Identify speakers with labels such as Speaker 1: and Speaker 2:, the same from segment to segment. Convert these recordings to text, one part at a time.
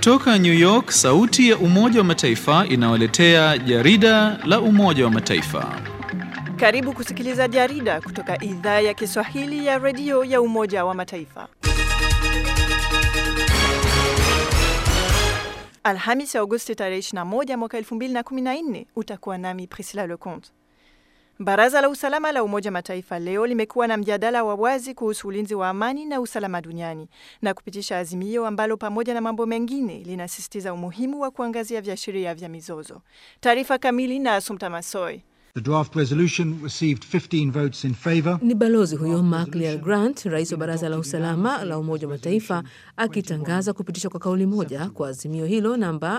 Speaker 1: Kutoka New York, sauti ya Umoja wa Mataifa inawaletea jarida la Umoja wa Mataifa.
Speaker 2: Karibu kusikiliza jarida kutoka idhaa ya Kiswahili ya redio ya Umoja wa Mataifa. Alhamis ya Agosti tarehe 21 mwaka 2014, utakuwa nami Priscilla Leconte. Baraza la Usalama la Umoja Mataifa leo limekuwa na mjadala wa wazi kuhusu ulinzi wa amani na usalama duniani na kupitisha azimio ambalo pamoja na mambo mengine linasisitiza umuhimu wa kuangazia viashiria vya mizozo. Taarifa kamili na Asumta Masoi.
Speaker 3: The draft resolution received 15 votes in favor.
Speaker 4: Ni balozi huyo Mark Lear Grant, rais wa baraza la usalama la Umoja wa Mataifa, akitangaza kupitishwa kwa kauli moja kwa azimio hilo namba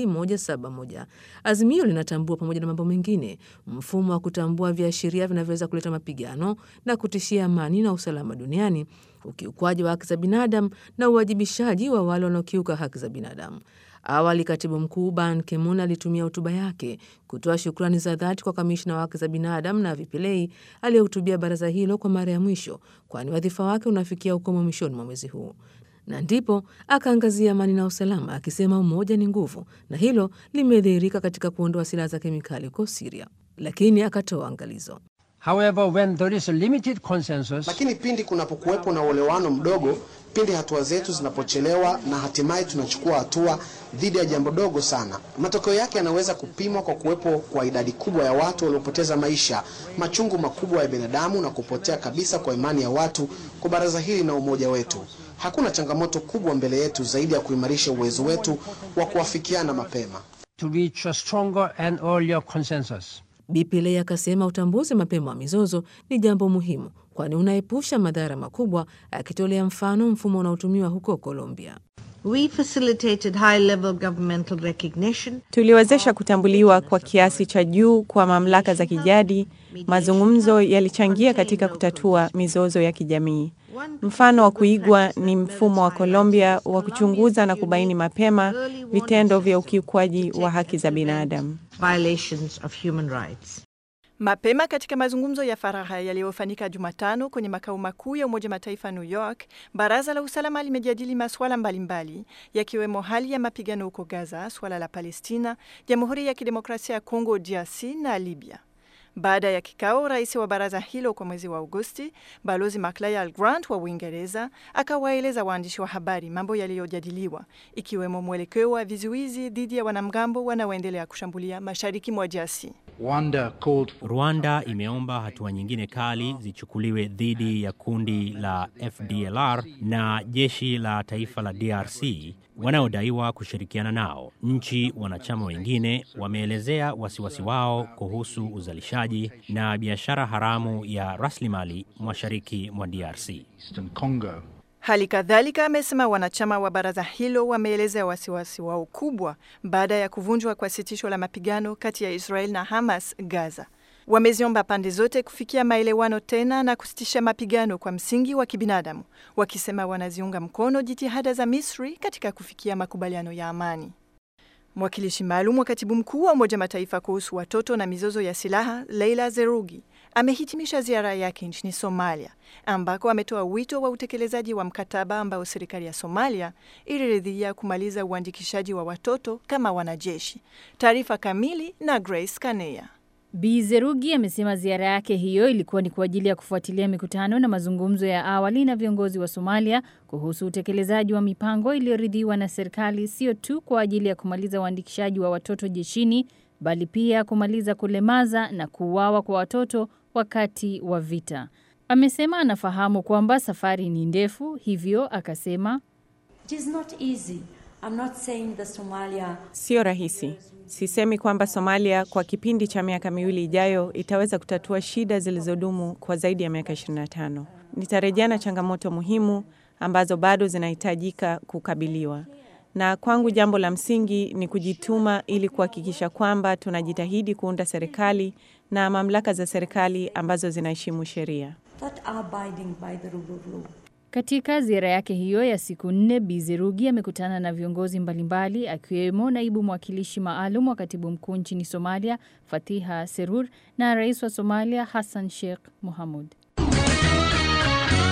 Speaker 4: 2171. Azimio linatambua pamoja na mambo mengine mfumo wa kutambua viashiria vinavyoweza kuleta mapigano na kutishia amani na usalama duniani, ukiukwaji wa haki za binadamu na uwajibishaji wa wale wanaokiuka haki za binadamu. Awali katibu mkuu Ban Ki-moon alitumia hotuba yake kutoa shukrani za dhati kwa kamishna wa haki za binadamu na Vipilei aliyehutubia baraza hilo kwa mara ya mwisho, kwani wadhifa wake unafikia ukomo mwishoni mwa mwezi huu, na ndipo akaangazia amani na usalama akisema umoja ni nguvu, na hilo limedhihirika katika kuondoa silaha za kemikali huko Siria, lakini akatoa angalizo.
Speaker 5: However, when there is a limited consensus,
Speaker 6: Lakini pindi kunapokuwepo na uelewano mdogo, pindi hatua zetu zinapochelewa na hatimaye tunachukua hatua dhidi ya jambo dogo sana, matokeo yake yanaweza kupimwa kwa kuwepo kwa idadi kubwa ya watu waliopoteza maisha, machungu makubwa ya binadamu na kupotea kabisa kwa imani ya watu kwa baraza hili na umoja wetu. Hakuna changamoto kubwa mbele yetu zaidi ya kuimarisha uwezo wetu wa kuafikiana mapema.
Speaker 5: to reach a stronger and earlier consensus.
Speaker 4: Bipilei akasema utambuzi mapema wa mizozo ni jambo muhimu, kwani unaepusha madhara makubwa, akitolea mfano mfumo unaotumiwa huko Colombia.
Speaker 7: We facilitated high-level governmental recognition.
Speaker 8: Tuliwezesha kutambuliwa kwa kiasi cha juu kwa mamlaka za kijadi. Mazungumzo yalichangia katika kutatua mizozo ya kijamii. Mfano wa kuigwa ni mfumo wa Colombia wa kuchunguza na kubaini mapema vitendo vya ukiukwaji wa haki za binadamu.
Speaker 7: Violations of human rights.
Speaker 2: Mapema katika mazungumzo ya faragha yaliyofanyika Jumatano kwenye makao makuu ya Umoja Mataifa New York, baraza la usalama limejadili masuala mbalimbali yakiwemo hali ya mapigano huko Gaza, suala la Palestina, Jamhuri ya Kidemokrasia ya Kongo DRC na Libya. Baada ya kikao, rais wa baraza hilo kwa mwezi wa Agosti, balozi Macleod Grant wa Uingereza akawaeleza waandishi wa habari mambo yaliyojadiliwa, ikiwemo mwelekeo wa vizuizi dhidi ya wanamgambo wanaoendelea kushambulia mashariki mwa DRC.
Speaker 3: Rwanda called for
Speaker 9: Rwanda imeomba hatua nyingine kali zichukuliwe dhidi ya kundi la FDLR na jeshi la taifa la DRC wanaodaiwa kushirikiana nao. Nchi wanachama wengine wameelezea wasiwasi wao kuhusu uzalishaji na biashara haramu ya rasilimali mashariki mwa DRC.
Speaker 3: Eastern Congo.
Speaker 2: Hali kadhalika amesema wanachama wa baraza hilo wameelezea wasiwasi wao kubwa baada ya kuvunjwa kwa sitisho la mapigano kati ya Israel na Hamas Gaza. Wameziomba pande zote kufikia maelewano tena na kusitisha mapigano kwa msingi wa kibinadamu, wakisema wanaziunga mkono jitihada za Misri katika kufikia makubaliano ya amani. Mwakilishi maalum wa katibu mkuu wa Umoja Mataifa kuhusu watoto na mizozo ya silaha Leila Zerugi amehitimisha ziara yake nchini Somalia ambako ametoa wito wa utekelezaji wa mkataba ambao serikali ya Somalia iliridhia kumaliza uandikishaji wa watoto kama wanajeshi. Taarifa kamili na Grace Kaneya.
Speaker 10: Bi Zerugi amesema ziara yake hiyo ilikuwa ni kwa ajili ya kufuatilia mikutano na mazungumzo ya awali na viongozi wa Somalia kuhusu utekelezaji wa mipango iliyoridhiwa na serikali, sio tu kwa ajili ya kumaliza uandikishaji wa watoto jeshini, bali pia kumaliza kulemaza na kuuawa kwa watoto wakati wa vita. Amesema anafahamu kwamba safari ni ndefu, hivyo akasema
Speaker 11: It is not easy. I'm not saying that Somalia
Speaker 8: Sio rahisi. Sisemi kwamba Somalia kwa kipindi cha miaka miwili ijayo itaweza kutatua shida zilizodumu kwa zaidi ya miaka 25. Nitarejea na changamoto muhimu ambazo bado zinahitajika kukabiliwa. Na kwangu jambo la msingi ni kujituma ili kuhakikisha kwamba tunajitahidi kuunda serikali na mamlaka za serikali ambazo zinaheshimu sheria.
Speaker 11: that are abiding by the rule of law.
Speaker 10: Katika ziara yake hiyo ya siku nne, Bi Zerugi amekutana na viongozi mbalimbali akiwemo naibu mwakilishi maalum wa katibu mkuu nchini Somalia Fatiha Serur na rais wa Somalia Hassan Sheikh Mohamud.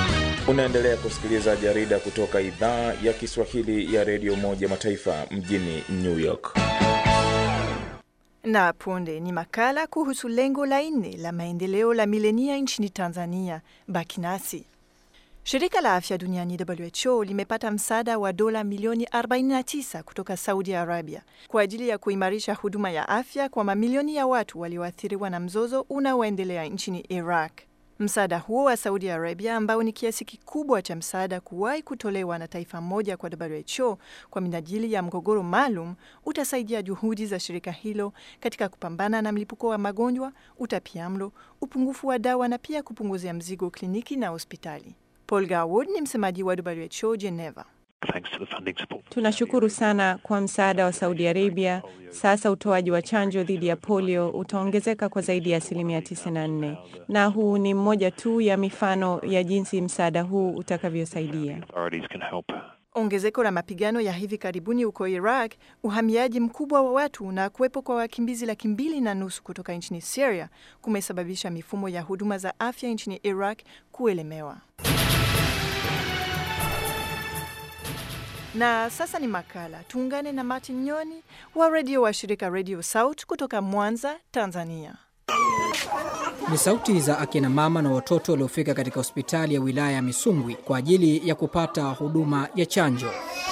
Speaker 12: Unaendelea kusikiliza jarida kutoka idhaa ya Kiswahili ya redio Umoja Mataifa mjini New York.
Speaker 2: Na punde ni makala kuhusu lengo la nne la maendeleo la milenia nchini Tanzania. Baki nasi. Shirika la afya duniani WHO limepata msaada wa dola milioni 49 kutoka Saudi Arabia kwa ajili ya kuimarisha huduma ya afya kwa mamilioni ya watu walioathiriwa na mzozo unaoendelea nchini Iraq. Msaada huo wa Saudi Arabia ambao ni kiasi kikubwa cha msaada kuwahi kutolewa na taifa moja kwa WHO kwa minajili ya mgogoro maalum utasaidia juhudi za shirika hilo katika kupambana na mlipuko wa magonjwa, utapiamlo, upungufu wa dawa na pia kupunguzia mzigo kliniki na hospitali. Paul Garwood ni msemaji wa WHO Geneva.
Speaker 8: Tunashukuru sana kwa msaada wa Saudi Arabia. Sasa utoaji wa chanjo dhidi ya polio utaongezeka kwa zaidi ya asilimia 94, na huu ni mmoja tu ya mifano ya jinsi msaada huu utakavyosaidia.
Speaker 2: Ongezeko la mapigano ya hivi karibuni huko Iraq, uhamiaji mkubwa wa watu na kuwepo kwa wakimbizi laki mbili na nusu kutoka nchini Syria kumesababisha mifumo ya huduma za afya nchini Iraq kuelemewa. Na sasa ni makala. Tuungane na Martin Nyoni wa redio wa shirika Radio South kutoka Mwanza, Tanzania.
Speaker 13: Ni sauti za akina mama na watoto waliofika katika hospitali ya wilaya ya Misungwi kwa ajili ya kupata huduma ya chanjo.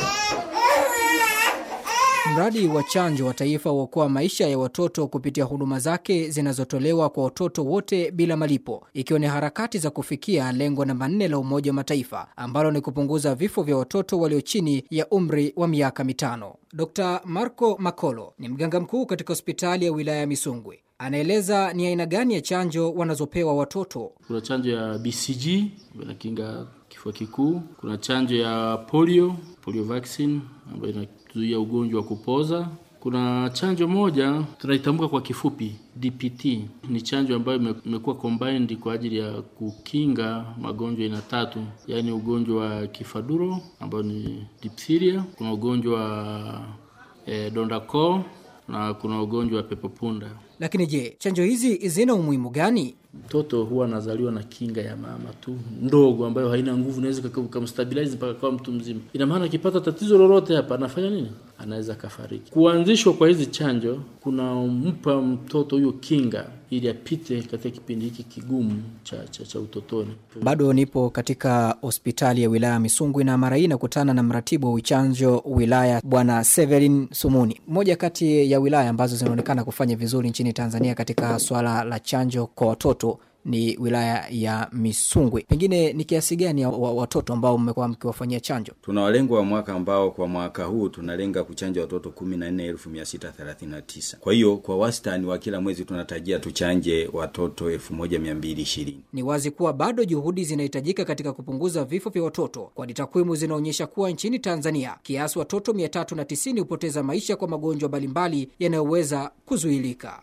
Speaker 13: Mradi wa chanjo wa taifa huokoa maisha ya watoto kupitia huduma zake zinazotolewa kwa watoto wote bila malipo, ikiwa ni harakati za kufikia lengo namba nne la Umoja wa Mataifa ambalo ni kupunguza vifo vya watoto walio chini ya umri wa miaka mitano. Dr Marco Makolo ni mganga mkuu katika hospitali ya wilaya ya Misungwi. Anaeleza ni aina gani ya chanjo wanazopewa watoto.
Speaker 14: Kuna chanjo ya BCG inakinga kifua kikuu. Kuna chanjo ya polio, polio vaccine ambayo inazuia ugonjwa wa kupoza. Kuna chanjo moja tunaitambuka kwa kifupi DPT, ni chanjo ambayo imekuwa combined kwa ajili ya kukinga magonjwa aina tatu, yaani ugonjwa wa kifaduro ambao ni diphtheria, kuna ugonjwa wa eh, donda koo na kuna ugonjwa wa pepopunda.
Speaker 13: Lakini je, chanjo hizi zina umuhimu gani?
Speaker 14: Mtoto huwa anazaliwa na kinga ya mama tu ndogo, ambayo haina nguvu, inaweza kumstabilize mpaka kwa mtu mzima. Ina maana akipata tatizo lolote hapa, anafanya nini? Anaweza kafariki. Kuanzishwa kwa hizi chanjo kunampa mtoto huyo kinga ili apite katika kipindi hiki kigumu cha, cha, cha utotoni.
Speaker 13: Bado nipo katika hospitali ya wilaya Misungwi na mara hii nakutana na mratibu wa uchanjo wilaya Bwana Severin Sumuni, moja kati ya wilaya ambazo zinaonekana kufanya vizuri nchini Tanzania katika swala la chanjo kwa watoto ni wilaya ya Misungwi. Pengine ni kiasi gani ya watoto ambao mmekuwa mkiwafanyia chanjo?
Speaker 15: Tuna walengo wa mwaka ambao kwa mwaka huu tunalenga kuchanja watoto kumi na nne elfu mia sita thelathini na tisa. Kwa hiyo kwa wastani wa kila mwezi tunatarajia tuchanje watoto elfu moja mia mbili ishirini.
Speaker 13: Ni wazi kuwa bado juhudi zinahitajika katika kupunguza vifo vya watoto, kwani takwimu zinaonyesha kuwa nchini Tanzania kiasi watoto 390 hupoteza maisha kwa magonjwa mbalimbali yanayoweza kuzuilika.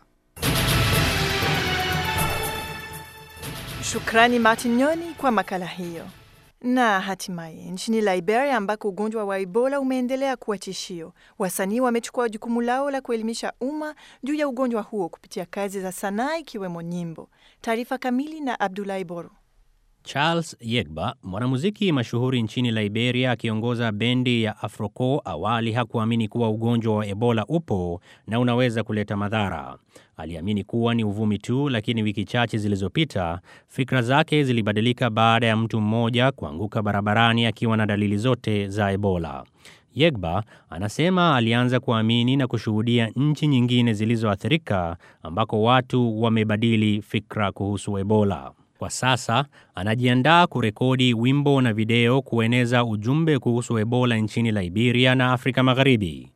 Speaker 2: Shukrani Martin Nyoni kwa makala hiyo. Na hatimaye nchini Liberia ambako ugonjwa wa Ebola umeendelea kuwa tishio, wasanii wamechukua jukumu lao la kuelimisha umma juu ya ugonjwa huo kupitia kazi za sanaa ikiwemo nyimbo. Taarifa kamili na Abdulahi Boro.
Speaker 9: Charles Yegba, mwanamuziki mashuhuri nchini Liberia akiongoza bendi ya Afroco, awali hakuamini kuwa ugonjwa wa Ebola upo na unaweza kuleta madhara. Aliamini kuwa ni uvumi tu, lakini wiki chache zilizopita fikra zake zilibadilika baada ya mtu mmoja kuanguka barabarani akiwa na dalili zote za Ebola. Yegba anasema alianza kuamini na kushuhudia nchi nyingine zilizoathirika ambako watu wamebadili fikra kuhusu Ebola. Kwa sasa anajiandaa kurekodi wimbo na video kueneza ujumbe kuhusu Ebola nchini Liberia na Afrika Magharibi.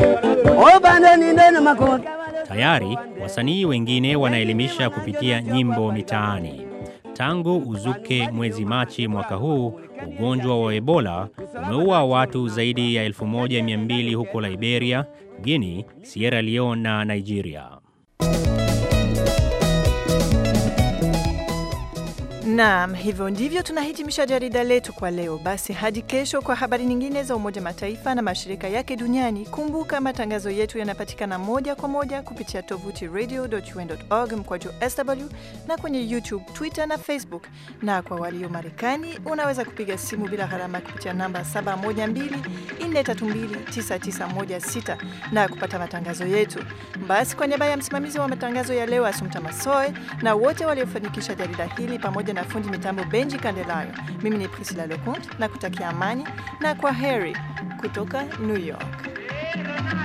Speaker 9: Tayari wasanii wengine wanaelimisha kupitia nyimbo mitaani. Tangu uzuke mwezi Machi mwaka huu, ugonjwa wa Ebola umeua watu zaidi ya 1200 huko Liberia, Guinea, Sierra Leone na Nigeria.
Speaker 2: Naam, hivyo ndivyo tunahitimisha jarida letu kwa leo. Basi hadi kesho kwa habari nyingine za Umoja Mataifa na mashirika yake duniani. Kumbuka matangazo yetu yanapatikana moja kwa moja kupitia tovuti radio.un.org mkwaju sw na kwenye YouTube, Twitter na Facebook. Na kwa walio Marekani, unaweza kupiga simu bila gharama kupitia namba 712-432-9916 na kupata matangazo yetu. Basi kwa niaba ya msimamizi wa matangazo ya leo Asumta Masoe na wote waliofanikisha jarida hili pamoja na fundi mitambo Benji Kandelayo, mimi ni Priscilla Leconte na kutakia amani na kwa heri kutoka New York.